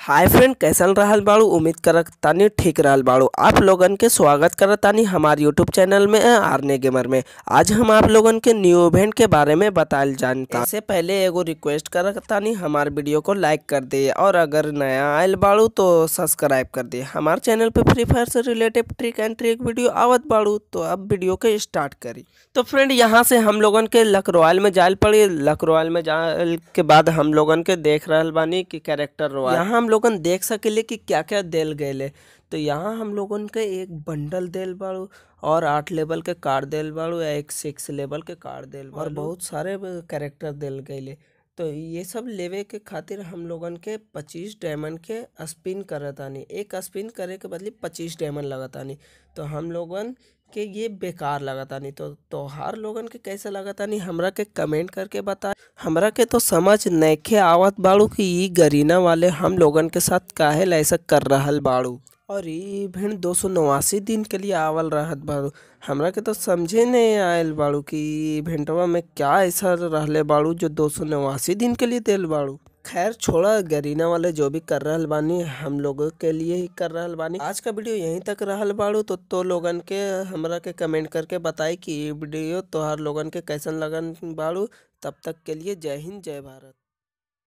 hi friend कैसन रहल बाड़ू उम्मीद करत तानी ठीक रहल बाड़ू आप लोगन के स्वागत करत तानी हमार यूट्यूब चैनल में आरने गेमर में आज हम आप लोगन के न्यू इवेंट के बारे में बताइल जानता इससे पहले एगो रिक्वेस्ट करत तानी हमार वीडियो को लाइक कर दिए और अगर नया आयल बाड़ू तो सब्सक्राइब कर दिए हमार चैनल पे फ्री फायर से related trick and trick video आवत बाड़ू तो अब वीडियो के स्टार्ट करी तो फ्रेंड यहाँ से हम लोगन के लक रॉयल में जाल पड़ी लक रॉयल में जाल के बाद हम लोगन के देख रहल बानी कि कैरेक्टर रॉयल यहाँ हम लोगन देख सकेले कि क्या क्या देल गए तो यहाँ हम लोगन के एक बंडल देल बाड़ू और आठ लेवल के कार्ड देल बाड़ू या एक सिक्स लेवल के कार्ड देल बाड़ू और बहुत सारे कैरेक्टर देल गए तो ये सब लेवे के खातिर हम लोगन के पच्चीस डायमंड के स्पिन करतानी एक स्पिन करे के बदले पच्चीस डायमंड लगतानी तो हम लोगन के ये बेकार लगतानी तो तोहार लोगन के कैसे लगतानी हमरा के कमेंट करके बता हमरा के तो समझ नइखे आवत बाड़ू कि ई गरीना वाले हम लोगन के साथ काहे ऐसा कर रहल बाड़ू और ई इवेंट दो सौ नवासी दिन के लिए आवल रहत बाड़ू हमरा के तो समझे नहीं आयल बाड़ू कि ई इवेंटवा में क्या ऐसा रहले बाड़ू जो दो सौ नवासी दिन के लिए देल बाड़ू खैर छोड़ा गरीना वाले जो भी कर रहल बानी हम लोगों के लिए ही कर रहल बानी आज का वीडियो यहीं तक रहल बाड़ू तो तो लोगन के हमरा के कमेंट करके बताई कि ये वीडियो तोहार लोगन के कैसन लगन बाड़ू तब तक के लिए जय हिंद जय भारत